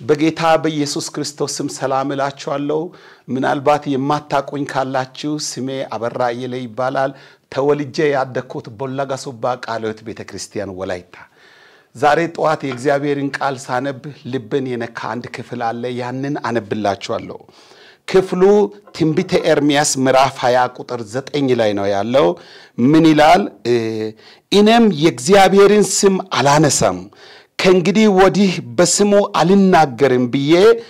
በጌታ በኢየሱስ ክርስቶስ ስም ሰላም እላችኋለሁ። ምናልባት የማታቁኝ ካላችሁ ስሜ አበራ አየለ ይባላል። ተወልጄ ያደግኩት ቦላጋ ሶባ ቃለ ሕይወት ቤተ ክርስቲያን ወላይታ። ዛሬ ጠዋት የእግዚአብሔርን ቃል ሳነብ ልብን የነካ አንድ ክፍል አለ። ያንን አነብላችኋለሁ። ክፍሉ ትንቢተ ኤርምያስ ምዕራፍ 20 ቁጥር 9 ላይ ነው ያለው። ምን ይላል? እኔም የእግዚአብሔርን ስም አላነሳም ከእንግዲህ ወዲህ በስሙ አልናገርም ብዬ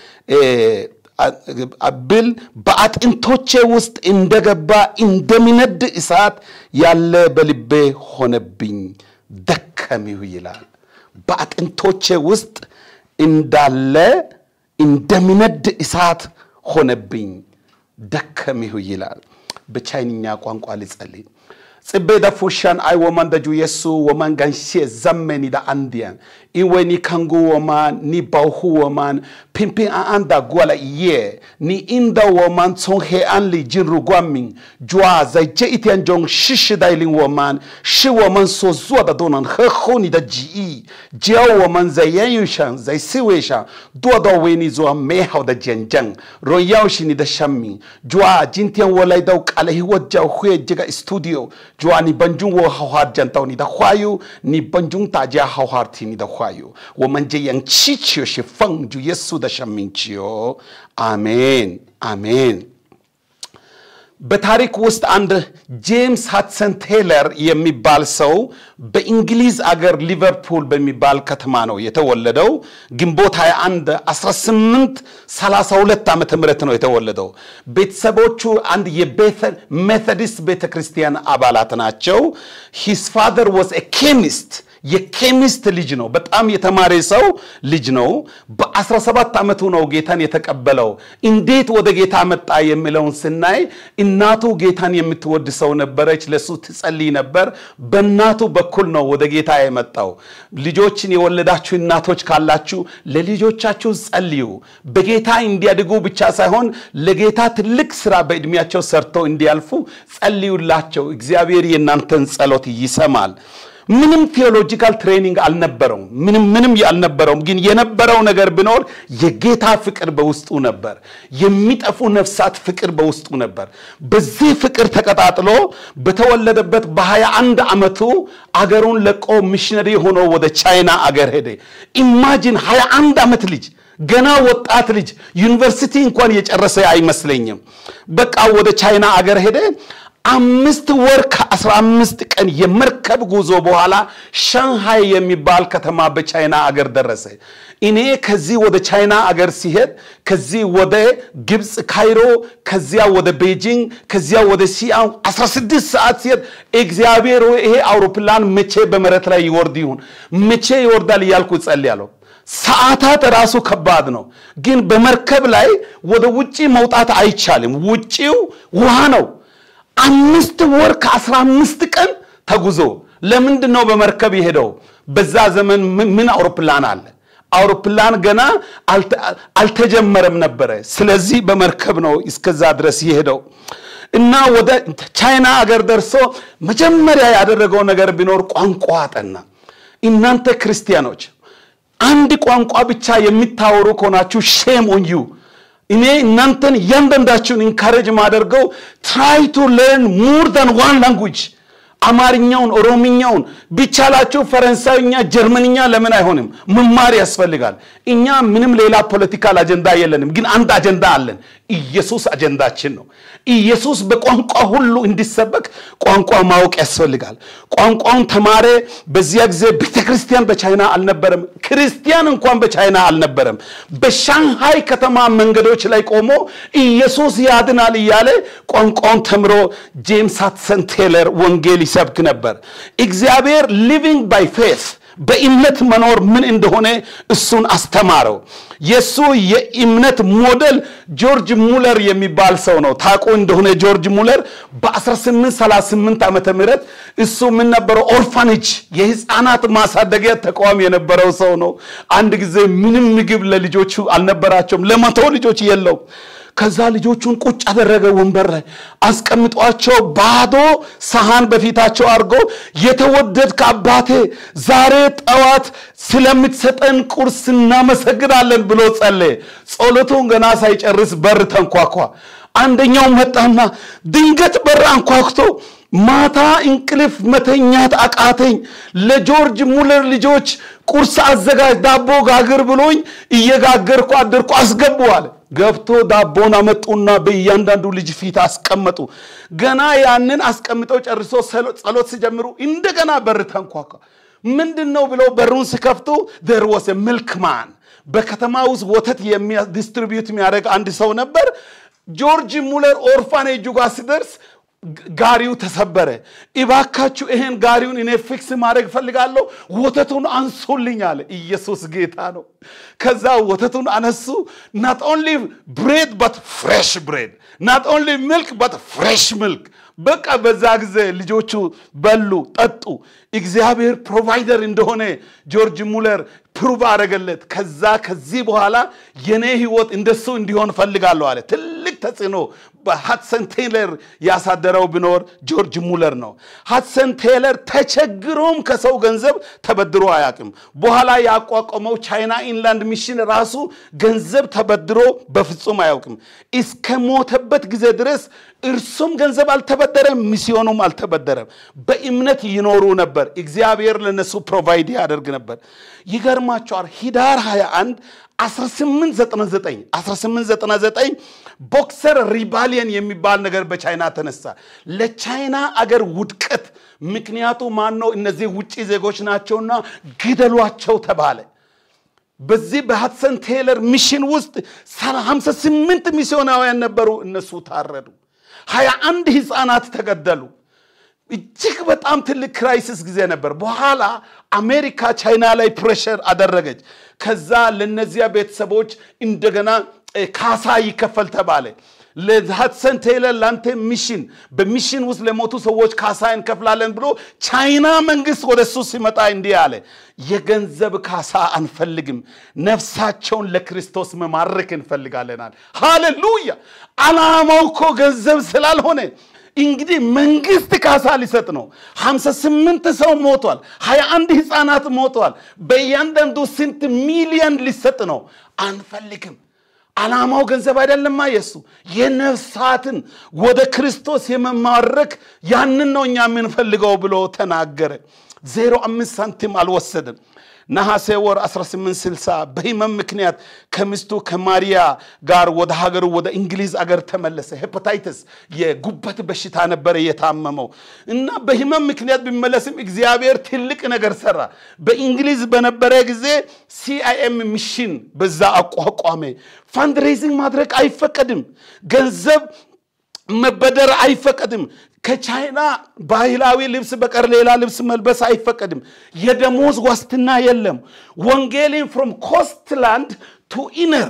ብል በአጥንቶቼ ውስጥ እንደገባ እንደሚነድ እሳት ያለ በልቤ ሆነብኝ፣ ደከሚሁ ይላል። በአጥንቶቼ ውስጥ እንዳለ እንደሚነድ እሳት ሆነብኝ፣ ደከሚሁ ይላል። በቻይንኛ ቋንቋ ልጸልይ። ጽቤ ደፉሻን አይ ወማን ደጁ የሱ ወማን ጋንሼ ዘመኒ ዳ አንዲያን ኢወኒ ካንጉ ወማን ኒ ባውሁ ወማን ፒምፒን አአንዳ ጓላ ኢዬ ኒ ኢንዳ ወማን ሶን ሄ አን ሊ ጂንሩ ጓሚን ጇ ዘይጀ ኢትያን ጆን ሽሽ ዳይሊን ወማን ሽ ወማን ሶ ዙዋ ዳ ዶናን ኸኹኒ ዳ ጂኢ ጂያው ወማን ዘየን ዩሻን ዘይ ሲዌሻን ዱዋ ዳ ዌኒ ዙዋ ሜሃው ዳ ጀንጀን ሮያው ሽኒ ዳ ሻሚን ጇ ጂንቲያን ወላይ ዳው ቃለ ህይወት ጃው ሁዬ ጅጋ ስቱዲዮ jua ni banjung wo hawhar jantau ni da hwayu ni banjung ta ja hawhar ti ni da hwayu wo man je yang chi chiyo shi fang ju yesu da shamin chiyo amen amen በታሪክ ውስጥ አንድ ጄምስ ሃድሰን ቴለር የሚባል ሰው በእንግሊዝ አገር ሊቨርፑል በሚባል ከተማ ነው የተወለደው። ግንቦት 21 1832 ዓመተ ምህረት ነው የተወለደው። ቤተሰቦቹ አንድ የሜቶዲስት ቤተ ክርስቲያን አባላት ናቸው። ሂስ ፋዘር ዋዝ ኤ ኬሚስት የኬሚስት ልጅ ነው። በጣም የተማረ ሰው ልጅ ነው። በ17 ዓመቱ ነው ጌታን የተቀበለው። እንዴት ወደ ጌታ መጣ የሚለውን ስናይ እናቱ ጌታን የምትወድ ሰው ነበረች። ለሱ ትጸልይ ነበር። በእናቱ በኩል ነው ወደ ጌታ የመጣው። ልጆችን የወለዳችሁ እናቶች ካላችሁ ለልጆቻችሁ ጸልዩ። በጌታ እንዲያድጉ ብቻ ሳይሆን ለጌታ ትልቅ ስራ በዕድሜያቸው ሰርተው እንዲያልፉ ጸልዩላቸው። እግዚአብሔር የእናንተን ጸሎት ይሰማል። ምንም ቴዎሎጂካል ትሬኒንግ አልነበረውም። ምንም ምንም አልነበረውም። ግን የነበረው ነገር ቢኖር የጌታ ፍቅር በውስጡ ነበር። የሚጠፉ ነፍሳት ፍቅር በውስጡ ነበር። በዚህ ፍቅር ተቀጣጥሎ በተወለደበት በሀያ አንድ ዓመቱ አገሩን ለቆ ሚሽነሪ ሆኖ ወደ ቻይና አገር ሄደ። ኢማጂን ሀያ አንድ ዓመት ልጅ ገና ወጣት ልጅ ዩኒቨርሲቲ እንኳን የጨረሰ አይመስለኝም። በቃ ወደ ቻይና አገር ሄደ። አምስት ወር ከአስራ አምስት ቀን የመርከብ ጉዞ በኋላ ሻንሃይ የሚባል ከተማ በቻይና አገር ደረሰ። እኔ ከዚህ ወደ ቻይና አገር ሲሄድ ከዚህ ወደ ግብፅ ካይሮ፣ ከዚያ ወደ ቤጂንግ፣ ከዚያ ወደ ሲያም 16 ሰዓት ሲሄድ እግዚአብሔር ይሄ አውሮፕላን መቼ በመሬት ላይ ይወርድ ይሁን መቼ ይወርዳል እያልኩ ጸልያለሁ። ሰዓታት ራሱ ከባድ ነው። ግን በመርከብ ላይ ወደ ውጪ መውጣት አይቻልም። ውጪው ውሃ ነው። አምስት ወር ከአስራ አምስት ቀን ተጉዞ ለምንድን ነው በመርከብ የሄደው? በዛ ዘመን ምን አውሮፕላን አለ? አውሮፕላን ገና አልተጀመረም ነበረ። ስለዚህ በመርከብ ነው እስከዛ ድረስ የሄደው እና ወደ ቻይና አገር ደርሶ መጀመሪያ ያደረገው ነገር ቢኖር ቋንቋ አጠና። እናንተ ክርስቲያኖች አንድ ቋንቋ ብቻ የሚታወሩ ከሆናችሁ ሼም ኦን ዩ እኔ እናንተን እያንዳንዳችሁን ኢንካሬጅ ማደርገው ትራይ ቱ ለርን ሙር ዳን ዋን ላንጉጅ አማርኛውን፣ ኦሮምኛውን ቢቻላችሁ ፈረንሳይኛ፣ ጀርመንኛ ለምን አይሆንም? መማር ያስፈልጋል። እኛ ምንም ሌላ ፖለቲካል አጀንዳ የለንም፣ ግን አንድ አጀንዳ አለን። ኢየሱስ አጀንዳችን ነው። ኢየሱስ በቋንቋ ሁሉ እንዲሰበክ ቋንቋ ማወቅ ያስፈልጋል። ቋንቋውን ተማረ። በዚያ ጊዜ ቤተ ክርስቲያን በቻይና አልነበረም። ክርስቲያን እንኳን በቻይና አልነበረም። በሻንሃይ ከተማ መንገዶች ላይ ቆሞ ኢየሱስ ያድናል እያለ ቋንቋውን ተምሮ ጄምስ ሃድሰን ቴለር ወንጌል ይሰብክ ነበር። እግዚአብሔር ሊቪንግ ባይ ፌት በእምነት መኖር ምን እንደሆነ እሱን አስተማረው። የእሱ የእምነት ሞዴል ጆርጅ ሙለር የሚባል ሰው ነው። ታውቁ እንደሆነ ጆርጅ ሙለር በ1838 ዓመተ ምህረት እሱ ምን ነበረው? ኦርፋኔጅ የህፃናት ማሳደጊያ ተቋም የነበረው ሰው ነው። አንድ ጊዜ ምንም ምግብ ለልጆቹ አልነበራቸውም። ለመቶ ልጆች የለው ከዛ ልጆቹን ቁጭ አደረገ ወንበር ላይ አስቀምጧቸው፣ ባዶ ሰሃን በፊታቸው አድርጎ የተወደድክ አባቴ ዛሬ ጠዋት ስለምትሰጠን ቁርስ እናመሰግናለን ብሎ ጸለየ። ጸሎቱን ገና ሳይጨርስ በር ተንኳኳ። አንደኛው መጣና ድንገት በር አንኳኩቶ ማታ እንቅልፍ መተኛት አቃተኝ፣ ለጆርጅ ሙለር ልጆች ቁርስ አዘጋጅ ዳቦ ጋግር ብሎኝ እየጋገርኩ አደርኩ አስገቡ አለ። ገብቶ ዳቦን አመጡና በእያንዳንዱ ልጅ ፊት አስቀመጡ። ገና ያንን አስቀምጠው ጨርሶ ጸሎት ሲጀምሩ እንደገና በር ተንኳኳ። ምንድን ነው ብለው በሩን ሲከፍቱ ደር ወስ ሚልክማን በከተማ ውስጥ ወተት ዲስትሪቢዩት የሚያደርግ አንድ ሰው ነበር። ጆርጅ ሙለር ኦርፋኔጁ ጋር ሲደርስ ጋሪው ተሰበረ። እባካችሁ ይሄን ጋሪውን እኔ ፊክስ ማድረግ ፈልጋለሁ፣ ወተቱን አንሱልኝ አለ። ኢየሱስ ጌታ ነው። ከዛ ወተቱን አነሱ። ናት ኦንሊ ብሬድ በት ፍሬሽ ብሬድ፣ ናት ኦንሊ ሚልክ በት ፍሬሽ ሚልክ። በቃ በዛ ጊዜ ልጆቹ በሉ፣ ጠጡ። እግዚአብሔር ፕሮቫይደር እንደሆነ ጆርጅ ሙለር ፕሩቭ አደረገለት። ከዛ ከዚህ በኋላ የኔ ህይወት እንደሱ እንዲሆን ፈልጋለሁ አለ። ትልቅ ተጽዕኖ በሀድሰን ቴይለር ያሳደረው ቢኖር ጆርጅ ሙለር ነው። ሀድሰን ቴይለር ተቸግሮም ከሰው ገንዘብ ተበድሮ አያውቅም። በኋላ ያቋቋመው ቻይና ኢንላንድ ሚሽን ራሱ ገንዘብ ተበድሮ በፍጹም አያውቅም። እስከ ሞተበት ጊዜ ድረስ እርሱም ገንዘብ አልተበደረም፣ ሚስዮኑም አልተበደረም። በእምነት ይኖሩ ነበር። እግዚአብሔር ለነሱ ፕሮቫይድ ያደርግ ነበር። ይገርማቸዋል። ሂዳር 21 1899 1899 ቦክሰር ሪባሊየን የሚባል ነገር በቻይና ተነሳ። ለቻይና አገር ውድቀት ምክንያቱ ማን ነው? እነዚህ ውጭ ዜጎች ናቸውና ግደሏቸው ተባለ። በዚህ በሀድሰን ቴይለር ሚሽን ውስጥ 58 ሚስዮናውያን ነበሩ። እነሱ ታረዱ። 21 ህፃናት ተገደሉ። እጅግ በጣም ትልቅ ክራይሲስ ጊዜ ነበር። በኋላ አሜሪካ ቻይና ላይ ፕሬሸር አደረገች። ከዛ ለነዚያ ቤተሰቦች እንደገና ካሳ ይከፈል ተባለ። ለሀድሰን ቴይለር ላንተ ሚሽን በሚሽን ውስጥ ለሞቱ ሰዎች ካሳ እንከፍላለን ብሎ ቻይና መንግስት ወደ እሱ ሲመጣ እንዲህ አለ፣ የገንዘብ ካሳ አንፈልግም፣ ነፍሳቸውን ለክርስቶስ መማረክ እንፈልጋለናል። ሃሌሉያ! አላማው እኮ ገንዘብ ስላልሆነ እንግዲህ መንግስት ካሳ ሊሰጥ ነው። 58 ሰው ሞቷል። 21 ህፃናት ሞቷል። በእያንዳንዱ ስንት ሚሊየን ሊሰጥ ነው? አንፈልግም። ዓላማው ገንዘብ አይደለማ። የሱ የነፍሳትን ወደ ክርስቶስ የመማረክ ያንን ነው እኛ የምንፈልገው ብሎ ተናገረ። ዜሮ አምስት ሳንቲም አልወሰድም። ነሐሴ ወር 1860 በህመም ምክንያት ከሚስቱ ከማሪያ ጋር ወደ ሀገሩ ወደ እንግሊዝ አገር ተመለሰ። ሄፓታይተስ የጉበት በሽታ ነበረ የታመመው እና በህመም ምክንያት ቢመለስም እግዚአብሔር ትልቅ ነገር ሰራ። በእንግሊዝ በነበረ ጊዜ ሲአይኤም ሚሽን በዛ አቋቋመ። ፋንድሬዚንግ ማድረግ አይፈቀድም። ገንዘብ መበደር አይፈቀድም። ከቻይና ባህላዊ ልብስ በቀር ሌላ ልብስ መልበስ አይፈቀድም። የደሞዝ ዋስትና የለም። ወንጌልን ፍሮም ኮስትላንድ ቱ ኢነር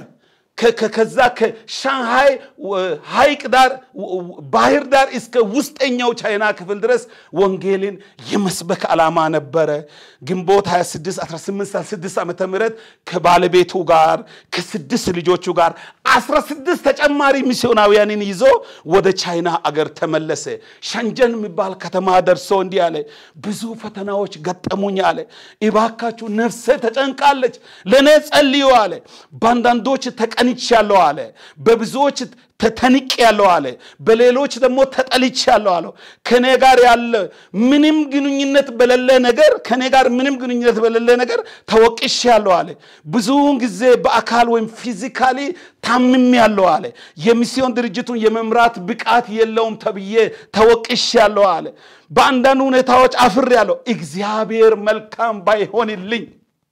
ከዛ ከሻንሃይ ሐይቅ ዳር ባህር ዳር እስከ ውስጠኛው ቻይና ክፍል ድረስ ወንጌልን የመስበክ ዓላማ ነበረ። ግንቦት 26 1866 ዓመተ ምህረት ከባለቤቱ ጋር ከስድስት ልጆቹ ጋር 16 ተጨማሪ ሚስዮናውያንን ይዞ ወደ ቻይና አገር ተመለሰ። ሸንጀን የሚባል ከተማ ደርሶ እንዲህ አለ፣ ብዙ ፈተናዎች ገጠሙኝ አለ። እባካችሁ ነፍሴ ተጨንቃለች፣ ለእኔ ጸልዩ አለ። በአንዳንዶች ተቀንቻለሁ አለ። በብዙዎች ተተንቅ ያለው አለ። በሌሎች ደግሞ ተጠልች ያለው አለው። ከኔ ጋር ያለ ምንም ግንኙነት በሌለ ነገር ከኔ ጋር ምንም ግንኙነት በሌለ ነገር ተወቅሽ ያለው አለ። ብዙውን ጊዜ በአካል ወይም ፊዚካሊ ታምም ያለው አለ። የሚስዮን ድርጅቱን የመምራት ብቃት የለውም ተብዬ ተወቅሽ ያለው አለ። በአንዳንድ ሁኔታዎች አፍር ያለው እግዚአብሔር መልካም ባይሆንልኝ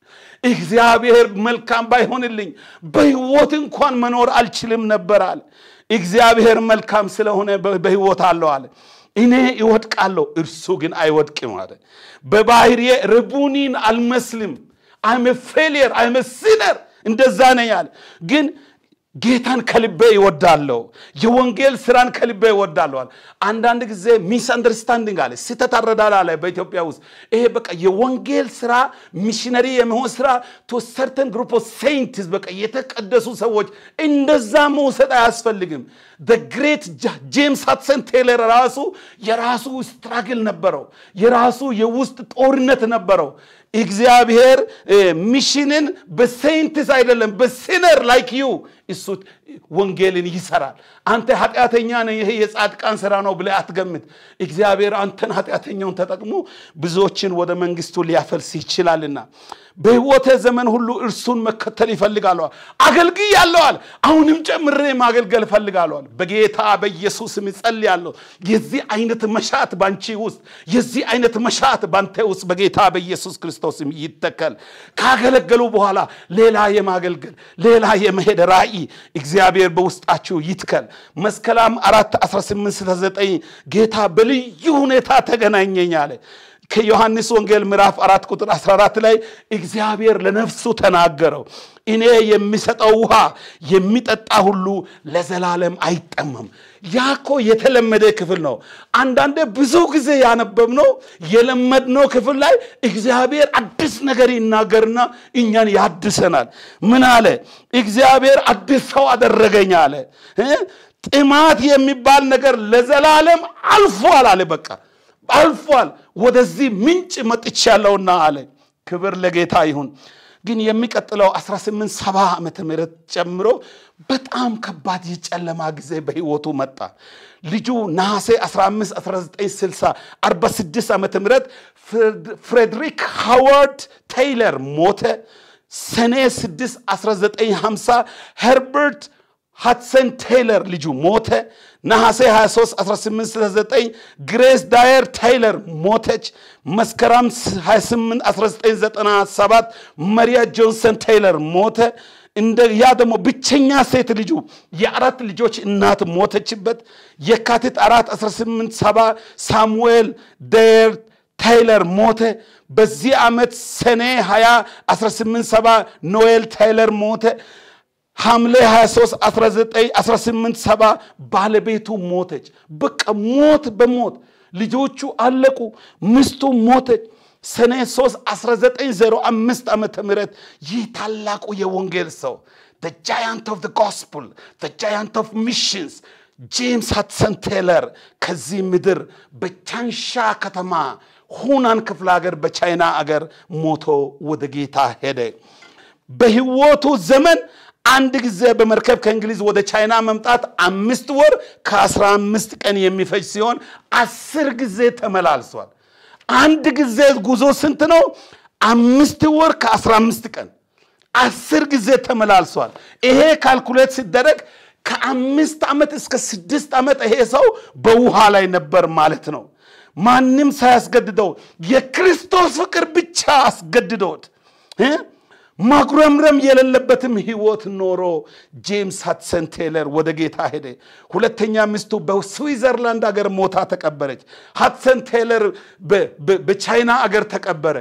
እግዚአብሔር መልካም ባይሆንልኝ በህይወት እንኳን መኖር አልችልም ነበር አለ። እግዚአብሔር መልካም ስለሆነ በህይወት አለው አለ። እኔ ይወድቃለሁ፣ እርሱ ግን አይወድቅም አለ። በባህሪዬ ርቡኒን አልመስልም። አይመ ፌሊየር አይመ ሲነር እንደዛ ነኝ አለ። ግን ጌታን ከልቤ ይወዳለሁ፣ የወንጌል ስራን ከልቤ ይወዳለዋል። አንዳንድ ጊዜ ሚስ አንደርስታንዲንግ አለ፣ ስህተት አረዳድ አለ በኢትዮጵያ ውስጥ። ይሄ በቃ የወንጌል ስራ ሚሽነሪ የሚሆን ስራ ቱ ሰርተን ግሩፕ ኦፍ ሴይንትስ በቃ የተቀደሱ ሰዎች እንደዛ መውሰድ አያስፈልግም። ግሬት ጄምስ ሃድሰን ቴይለር ራሱ የራሱ ስትራግል ነበረው፣ የራሱ የውስጥ ጦርነት ነበረው። እግዚአብሔር ሚሽንን በሴንትስ አይደለም በሲነር ላይክ ዩ እሱ ወንጌልን ይሰራል። አንተ ኃጢአተኛ ነህ፣ ይሄ የጻድቃን ስራ ነው ብለህ አትገምት። እግዚአብሔር አንተን ኃጢአተኛውን ተጠቅሞ ብዙዎችን ወደ መንግስቱ ሊያፈልስ ይችላልና በሕይወቴ ዘመን ሁሉ እርሱን መከተል ይፈልጋለዋል። አገልግይ ያለዋል አሁንም ጨምሬ ማገልገል እፈልጋለዋል። በጌታ በኢየሱስም እጸልያለሁ። የዚህ አይነት መሻት ባንቺ ውስጥ የዚህ አይነት መሻት ባንተ ውስጥ በጌታ በኢየሱስ ክርስቶስም ይተከል። ካገለገሉ በኋላ ሌላ የማገልገል ሌላ የመሄድ ራእይ እግዚአብሔር በውስጣችሁ ይትከል። መስከረም አራት 18 69 ጌታ በልዩ ሁኔታ ተገናኘኝ አለ። ከዮሐንስ ወንጌል ምዕራፍ አራት ቁጥር 14 ላይ እግዚአብሔር ለነፍሱ ተናገረው። እኔ የሚሰጠው ውሃ የሚጠጣ ሁሉ ለዘላለም አይጠመም። ያኮ የተለመደ ክፍል ነው። አንዳንዴ ብዙ ጊዜ ያነበብነው የለመድነው ክፍል ላይ እግዚአብሔር አዲስ ነገር ይናገርና እኛን ያድሰናል። ምን አለ? እግዚአብሔር አዲስ ሰው አደረገኝ አለ። ጥማት የሚባል ነገር ለዘላለም አልፏል አለ። በቃ አልፏል። ወደዚህ ምንጭ መጥቻለሁና አለ። ክብር ለጌታ ይሁን። ግን የሚቀጥለው 1870 ዓመተ ምህረት ጨምሮ በጣም ከባድ የጨለማ ጊዜ በህይወቱ መጣ። ልጁ ነሐሴ 15 1960 46 ዓመተ ምህረት ፍሬድሪክ ሃዋርድ ቴይለር ሞተ። ሰኔ 6 1950 ሄርበርት ሃድሰን ቴይለር ልጁ ሞተ። ነሐሴ 23 1869 ግሬስ ዳየር ቴይለር ሞተች። መስከረም 28 1997 መሪያ ጆንሰን ቴይለር ሞተ። እንደ ያ ደግሞ ብቸኛ ሴት ልጁ የአራት ልጆች እናት ሞተችበት። የካቲት 4 1870 ሳሙኤል ዳየር ታይለር ሞተ። በዚህ ዓመት ሰኔ 20 1870 ኖኤል ታይለር ሞተ። ሐምሌ 23 1870 ባለቤቱ ሞተች። በቃ ሞት በሞት ልጆቹ አለቁ። ሚስቱ ሞተች። ሰኔ 3 1905 ዓመተ ምህረት ይህ ታላቁ የወንጌል ሰው the giant of the gospel the giant of missions ጄምስ ሃድሰን ቴይለር ከዚህ ምድር በቻንሻ ከተማ ሁናን ክፍለ ሀገር በቻይና አገር ሞቶ ወደ ጌታ ሄደ። በህይወቱ ዘመን አንድ ጊዜ በመርከብ ከእንግሊዝ ወደ ቻይና መምጣት አምስት ወር ከአስራ አምስት ቀን የሚፈጅ ሲሆን አስር ጊዜ ተመላልሷል። አንድ ጊዜ ጉዞ ስንት ነው? አምስት ወር ከአስራ አምስት ቀን አስር ጊዜ ተመላልሷል። ይሄ ካልኩሌት ሲደረግ ከአምስት ዓመት እስከ ስድስት ዓመት ይሄ ሰው በውሃ ላይ ነበር ማለት ነው። ማንም ሳያስገድደው የክርስቶስ ፍቅር ብቻ አስገድዶት ማጉረምረም የሌለበትም ህይወት ኖሮ ጄምስ ሃድሰን ቴይለር ወደ ጌታ ሄደ። ሁለተኛ ሚስቱ በስዊዘርላንድ አገር ሞታ ተቀበረች። ሃድሰን ቴይለር በቻይና አገር ተቀበረ።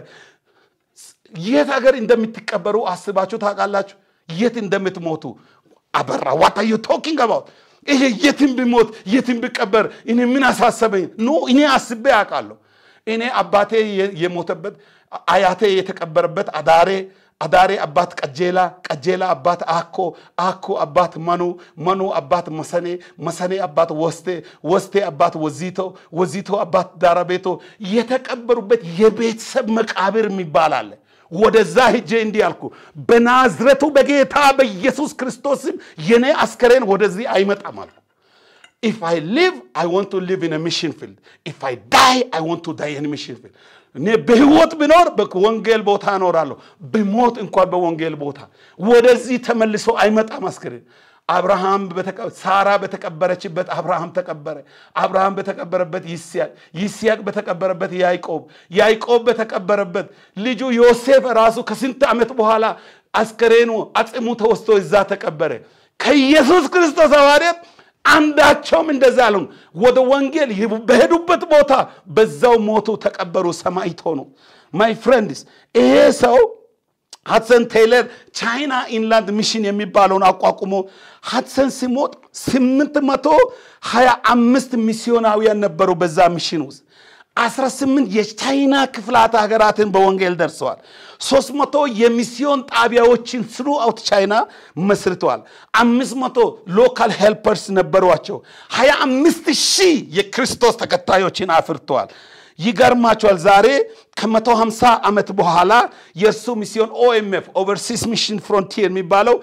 የት አገር እንደምትቀበሩ አስባችሁ ታውቃላችሁ? የት እንደምትሞቱ አበራ ዋት አር ዩ ቶኪንግ አባውት ይሄ የትም ቢሞት የትም ቢቀበር እኔ ምን አሳሰበኝ? ኖ እኔ አስቤ አውቃለሁ። እኔ አባቴ የሞተበት አያቴ የተቀበረበት አዳሬ አዳሬ አባት ቀጀላ ቀጀላ አባት አኮ አኮ አባት መኑ መኑ አባት መሰኔ መሰኔ አባት ወስቴ ወስቴ አባት ወዚቶ ወዚቶ አባት ዳራቤቶ የተቀበሩበት የቤተሰብ መቃብር የሚባል አለ። ወደዛ ሂጄ እንዲህ አልኩ፣ በናዝረቱ በጌታ በኢየሱስ ክርስቶስም የኔ አስከሬን ወደዚህ አይመጣም አልኩ። ኢፍ አይ ሊቭ አይ ዋንት ቱ ሊቭ ኢን ሚሽን ፊልድ ኢፍ አይ ዳይ አይ ዋንት ቱ ዳይ ኢን ሚሽን ፊልድ። እኔ በህይወት ብኖር በወንጌል ቦታ እኖራለሁ፣ ብሞት እንኳን በወንጌል ቦታ። ወደዚህ ተመልሶ አይመጣም አስከሬን። አብርሃም ሳራ በተቀበረችበት አብርሃም ተቀበረ። አብርሃም በተቀበረበት ይስያቅ፣ ይስያቅ በተቀበረበት ያዕቆብ፣ ያዕቆብ በተቀበረበት ልጁ ዮሴፍ ራሱ ከስንት ዓመት በኋላ አስከሬኑ አጽሙ ተወስቶ እዛ ተቀበረ። ከኢየሱስ ክርስቶስ ሐዋርያት አንዳቸውም እንደዛ አሉ። ወደ ወንጌል በሄዱበት ቦታ በዛው ሞቱ፣ ተቀበሩ፣ ሰማዕት ሆኑ። ማይ ፍሬንድስ ይሄ ሰው ሀድሰን ቴይለር ቻይና ኢንላንድ ሚሽን የሚባለውን አቋቁሞ ሀድሰን ሲሞት ስምንት መቶ ሀያ አምስት ሚስዮናውያን ነበሩ በዛ ሚሽን ውስጥ 18 የቻይና ክፍላት ሀገራትን በወንጌል ደርሰዋል። 300 የሚስዮን ጣቢያዎችን ስሩ አውት ቻይና መስርተዋል። 500 ሎካል ሄልፐርስ ነበሯቸው። 25 ሺህ የክርስቶስ ተከታዮችን አፍርተዋል። ይገርማቸዋል። ዛሬ ከ150 ዓመት በኋላ የእርሱ ሚስዮን ኦኤምኤፍ ኦቨርሲስ ሚሽን ፍሮንቲር የሚባለው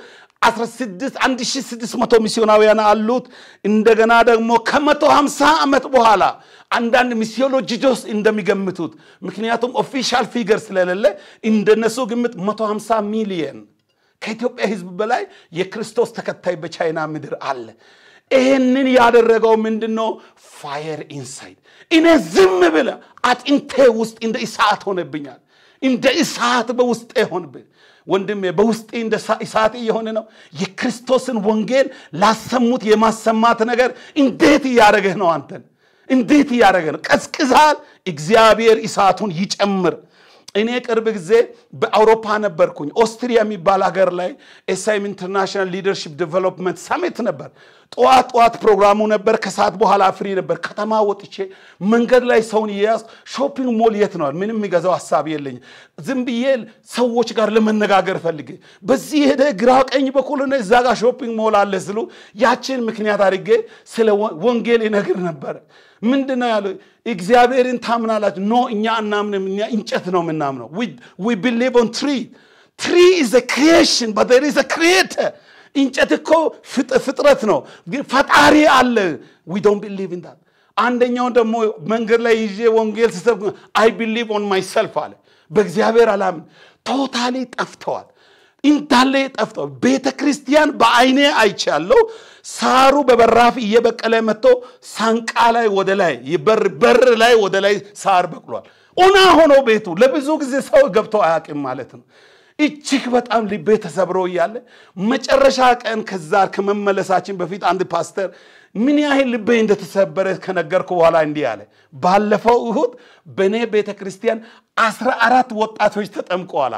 1600 ሚስዮናውያን አሉት። እንደገና ደግሞ ከ150 ዓመት በኋላ አንዳንድ ሚሲዮሎጂስቶች እንደሚገምቱት ምክንያቱም ኦፊሻል ፊገር ስለሌለ እንደነሱ ግምት 150 ሚሊየን ከኢትዮጵያ ሕዝብ በላይ የክርስቶስ ተከታይ በቻይና ምድር አለ። ይህንን ያደረገው ምንድን ነው? ፋየር ኢንሳይድ እኔ ዝም ብለ አጥንቴ ውስጥ እንደ እሳት ሆነብኛል። እንደ እሳት በውስጤ ሆንብኝ። ወንድሜ በውስጤ እንደ እሳት እየሆነ ነው። የክርስቶስን ወንጌል ላሰሙት የማሰማት ነገር እንዴት እያደረገህ ነው? አንተን እንዴት እያደረገ ነው? ቀዝቅዛል። እግዚአብሔር እሳቱን ይጨምር። እኔ ቅርብ ጊዜ በአውሮፓ ነበርኩኝ። ኦስትሪያ የሚባል ሀገር ላይ ኤስአይም ኢንተርናሽናል ሊደርሺፕ ዴቨሎፕመንት ሳሚት ነበር። ጠዋት ጠዋት ፕሮግራሙ ነበር። ከሰዓት በኋላ ፍሪ ነበር። ከተማ ወጥቼ መንገድ ላይ ሰውን እየያዝኩ ሾፒንግ ሞል የት ነዋል? ምንም የሚገዛው ሀሳብ የለኝም። ዝም ብዬ ሰዎች ጋር ለመነጋገር ፈልጌ በዚህ ሄደ ግራ ቀኝ በኩል ሆነ እዛ ጋር ሾፒንግ ሞል አለ ስሉ ያችን ምክንያት አድርጌ ስለ ወንጌል ይነግር ነበረ። ምንድን ነው ያለው? እግዚአብሔርን ታምናላችሁ? ኖ እኛ አናምንም። እኛ እንጨት ነው የምናምነው። ዊ ቢሊቭ ኦን ትሪ ትሪ ኢዝ ክሪኤሽን በት ዜር ኢዝ ክሪኤተር እንጨት እኮ ፍጥረት ነው፣ ግን ፈጣሪ አለ። ዊ ዶንት ቢሊቭ ኢን ዳት። አንደኛውን ደግሞ መንገድ ላይ ይዤ ወንጌል ስሰብክ አይ ቢሊቭ ኦን ማይሰልፍ አለ። በእግዚአብሔር አላምን። ቶታሊ ጠፍተዋል፣ እንዳለ ጠፍተዋል። ቤተ ክርስቲያን በአይኔ አይቻለሁ። ሳሩ በበራፍ እየበቀለ መጥቶ ሳንቃ ላይ ወደ ላይ በር ላይ ወደ ላይ ሳር በቅሏል። ኦና ሆኖ ቤቱ ለብዙ ጊዜ ሰው ገብቶ አያውቅም ማለት ነው። እጅግ በጣም ልቤ ተሰብሮ እያለ መጨረሻ ቀን ከዛ ከመመለሳችን በፊት አንድ ፓስተር ምን ያህል ልቤ እንደተሰበረ ከነገርኩ በኋላ እንዲህ አለ። ባለፈው እሁድ በእኔ ቤተ ክርስቲያን አስራ አራት ወጣቶች ተጠምቀዋል።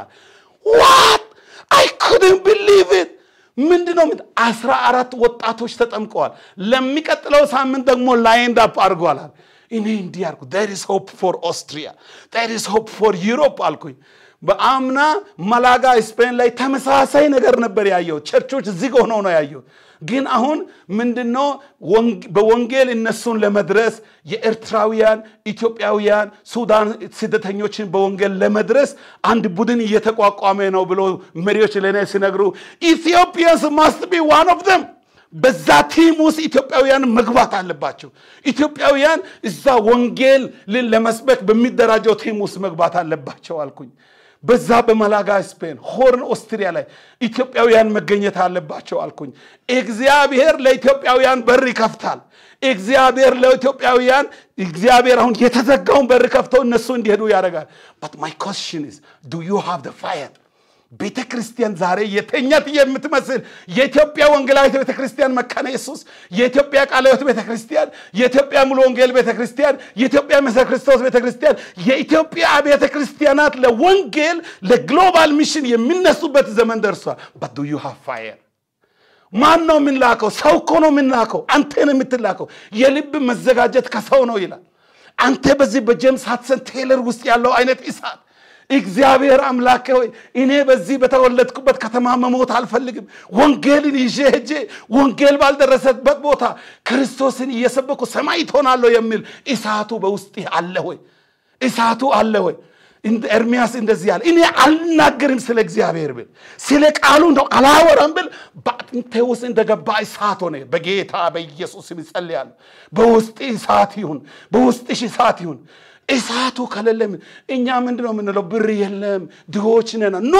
ዋት አይ ኩድን ቢሊቭ ኢት ምንድን ነው? አስራ አራት ወጣቶች ተጠምቀዋል። ለሚቀጥለው ሳምንት ደግሞ ላይንድ አፕ አድርጓል። እኔ እንዲህ አልኩ፣ ዜር ኢዝ ሆፕ ፎር ኦስትሪያ ዜር ኢዝ ሆፕ ፎር ዩሮፕ አልኩኝ። በአምና መላጋ ስፔን ላይ ተመሳሳይ ነገር ነበር ያየው። ቸርቾች ዝግ ሆነው ነው ያየው። ግን አሁን ምንድነው በወንጌል እነሱን ለመድረስ የኤርትራውያን፣ ኢትዮጵያውያን፣ ሱዳን ስደተኞችን በወንጌል ለመድረስ አንድ ቡድን እየተቋቋመ ነው ብሎ መሪዎች ለእኔ ሲነግሩ ኢትዮጵያንስ ማስት ቢ ዋን ኦፍ ደም በዛ ቲም ውስጥ ኢትዮጵያውያን መግባት አለባቸው። ኢትዮጵያውያን እዛ ወንጌል ለመስበክ በሚደራጀው ቲም ውስጥ መግባት አለባቸው አልኩኝ። በዛ በመላጋ ስፔን ሆርን ኦስትሪያ ላይ ኢትዮጵያውያን መገኘት አለባቸው አልኩኝ። እግዚአብሔር ለኢትዮጵያውያን በር ይከፍታል። እግዚአብሔር ለኢትዮጵያውያን እግዚአብሔር አሁን የተዘጋውን በር ከፍተው እነሱ እንዲሄዱ ያደርጋል። በት ማይ ኮስችን ኢዝ ዱ ዩ ሃቭ ደ ፋየር ቤተ ክርስቲያን ዛሬ የተኛት የምትመስል የኢትዮጵያ ወንጌላዊት ቤተ ክርስቲያን መካነ ኢየሱስ፣ የኢትዮጵያ ቃለ ሕይወት ቤተ ክርስቲያን፣ የኢትዮጵያ ሙሉ ወንጌል ቤተ ክርስቲያን፣ የኢትዮጵያ መሰረ ክርስቶስ ቤተ ክርስቲያን፣ የኢትዮጵያ ቤተ ክርስቲያናት ለወንጌል ለግሎባል ሚሽን የሚነሱበት ዘመን ደርሷል። በት ዱ ዩ ሃቭ ፋየር ማን ነው የምንላከው? ሰው እኮ ነው የምንላከው። አንተ ነው የምትላከው። የልብ መዘጋጀት ከሰው ነው ይላል። አንተ በዚህ በጄምስ ሃድሰን ቴይለር ውስጥ ያለው አይነት እሳት እግዚአብሔር አምላክ ሆይ እኔ በዚህ በተወለድኩበት ከተማ መሞት አልፈልግም። ወንጌልን ይዤ ሄጄ ወንጌል ባልደረሰበት ቦታ ክርስቶስን እየሰበኩ ሰማይ ትሆናለሁ የሚል እሳቱ በውስጥ አለ ሆይ? እሳቱ አለ ሆይ? ኤርሚያስ እንደዚህ ያለ እኔ አልናገርም ስለ እግዚአብሔር ብል ስለ ቃሉ እንደው አላወራም ብል በአጥንቴ ውስጥ እንደገባ እሳት ሆነ። በጌታ በኢየሱስ ስም ይጸልያለሁ። በውስጥ እሳት ይሁን፣ በውስጥሽ እሳት ይሁን። እሳቱ ከሌለ እኛ ምንድን ነው የምንለው? ብር የለም ድሆች ነን። ኖ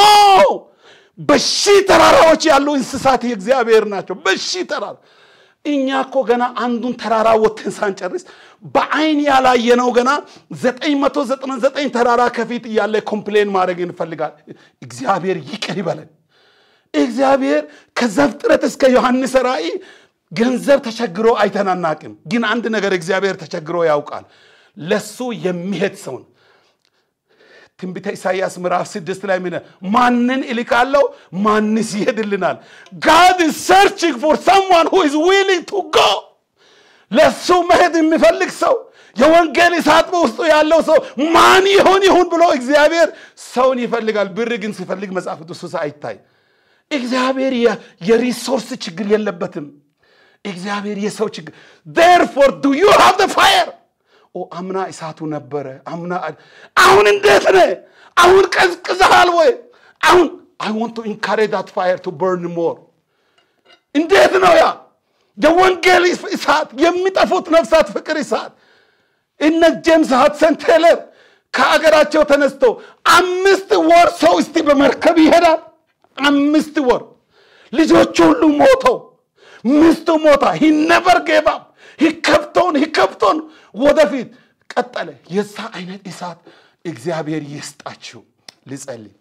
በሺ ተራራዎች ያሉ እንስሳት የእግዚአብሔር ናቸው። በሺ ተራራ እኛ እኮ ገና አንዱን ተራራ ወጥተን ሳንጨርስ በአይን ያላየነው ገና ዘጠኝ መቶ ዘጠና ዘጠኝ ተራራ ከፊት እያለ ኮምፕሌን ማድረግ እንፈልጋል። እግዚአብሔር ይቅር ይበለን። እግዚአብሔር ከዘፍጥረት እስከ ዮሐንስ ራእይ ገንዘብ ተቸግሮ አይተናናቅም። ግን አንድ ነገር እግዚአብሔር ተቸግሮ ያውቃል። ለሱ የሚሄድ ሰውን ትንቢተ ኢሳይያስ ምዕራፍ ስድስት ላይ ምን ማንን እልካለሁ ማንስ ይሄድልናል ጋድ ሰርችንግ ፎር ሰምዋን ሁ ኢዝ ዊሊንግ ቱ ጎ ለሱ መሄድ የሚፈልግ ሰው የወንጌል እሳት በውስጡ ያለው ሰው ማን ይሆን ይሁን ብሎ እግዚአብሔር ሰውን ይፈልጋል ብር ግን ሲፈልግ መጽሐፍ ቅዱስ ውስጥ አይታይ እግዚአብሔር የሪሶርስ ችግር የለበትም እግዚአብሔር የሰው ችግር ዴርፎር ዱ ዩ ሃቭ ደ ፋየር ኦ አምና እሳቱ ነበረ አምና አሁን እንዴት ነ አሁን ቀዝቅዘሃል ወይ አሁን አይ ዋንት ቱ ኢንካሬጅ ዳት ፋየር ቱ በርን ሞር እንዴት ነው ያ የወንጌል እሳት የሚጠፉት ነፍሳት ፍቅር እሳት እነ ጄምስ ሃድሰን ቴለር ከአገራቸው ተነስተው አምስት ወር ሰው እስቲ በመርከብ ይሄዳል አምስት ወር ልጆቹ ሁሉ ሞተው ሚስቱ ሞታ ሂነበር ጌባ ሂከብቶን ሂከብቶን ወደፊት ቀጠለ የዛ አይነት እሳት እግዚአብሔር ይስጣችሁ ልጸልይ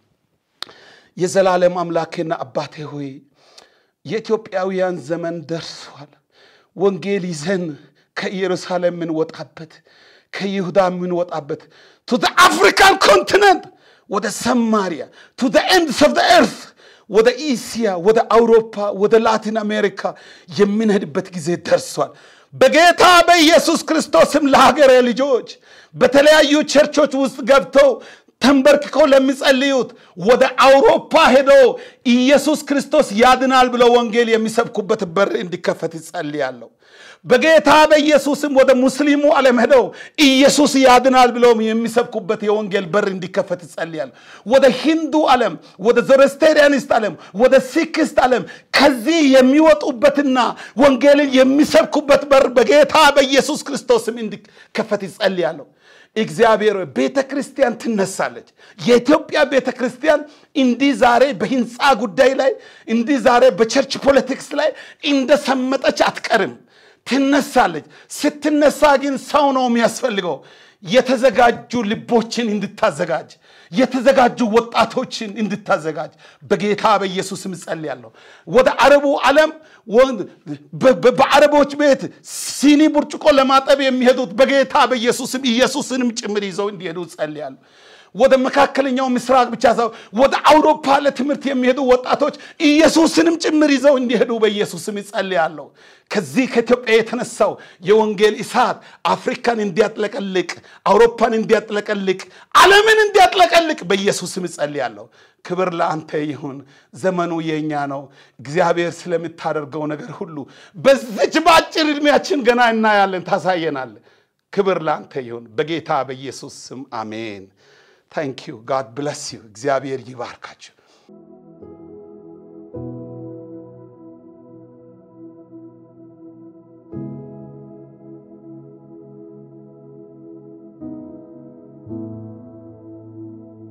የዘላለም አምላኬና አባቴ ሆይ የኢትዮጵያውያን ዘመን ደርሷል ወንጌል ይዘን ከኢየሩሳሌም የምንወጣበት ከይሁዳ የምንወጣበት ቱ አፍሪካን ኮንቲነንት ወደ ሰማሪያ ቱ ኤንድስ ኦፍ ኤርት ወደ ኢስያ ወደ አውሮፓ ወደ ላቲን አሜሪካ የምንሄድበት ጊዜ ደርሷል በጌታ በኢየሱስ ክርስቶስም ለሀገሬ ልጆች በተለያዩ ቸርቾች ውስጥ ገብተው ተንበርክከው ለሚጸልዩት ወደ አውሮፓ ሄደው ኢየሱስ ክርስቶስ ያድናል ብለው ወንጌል የሚሰብኩበት በር እንዲከፈት ይጸልያለሁ በጌታ በኢየሱስም ወደ ሙስሊሙ ዓለም ሄደው ኢየሱስ ያድናል ብለው የሚሰብኩበት የወንጌል በር እንዲከፈት ይጸልያል ወደ ሂንዱ ዓለም ወደ ዞረስቴሪያኒስት ዓለም ወደ ሲክስት ዓለም ከዚህ የሚወጡበትና ወንጌልን የሚሰብኩበት በር በጌታ በኢየሱስ ክርስቶስም እንዲከፈት ይጸልያለሁ እግዚአብሔር ቤተ ክርስቲያን ትነሳለች የኢትዮጵያ ቤተ ክርስቲያን እንዲህ ዛሬ በህንፃ ጉዳይ ላይ እንዲህ ዛሬ በቸርች ፖለቲክስ ላይ እንደሰመጠች አትቀርም ትነሳለች ስትነሳ ግን ሰው ነው የሚያስፈልገው የተዘጋጁ ልቦችን እንድታዘጋጅ የተዘጋጁ ወጣቶችን እንድታዘጋጅ በጌታ በኢየሱስም እጸልያለሁ ወደ አረቡ ዓለም በአረቦች ቤት ሲኒ ብርጭቆ ለማጠብ የሚሄዱት በጌታ በኢየሱስም ኢየሱስንም ጭምር ይዘው እንዲሄዱ እጸልያለሁ ወደ መካከለኛው ምስራቅ ብቻ ሳይሆን ወደ አውሮፓ ለትምህርት የሚሄዱ ወጣቶች ኢየሱስንም ጭምር ይዘው እንዲሄዱ በኢየሱስም ይጸልያለሁ ከዚህ ከኢትዮጵያ የተነሳው የወንጌል እሳት አፍሪካን እንዲያጥለቀልቅ አውሮፓን እንዲያጥለቀልቅ ዓለምን እንዲያጥለቀልቅ በኢየሱስም እጸልያለሁ ክብር ለአንተ ይሁን ዘመኑ የእኛ ነው እግዚአብሔር ስለምታደርገው ነገር ሁሉ በዚች በአጭር ዕድሜያችን ገና እናያለን ታሳየናል ክብር ለአንተ ይሁን በጌታ በኢየሱስ ስም አሜን ታንክ ዩ ጋድ ብለስ ዩ እግዚአብሔር ይባርካችሁ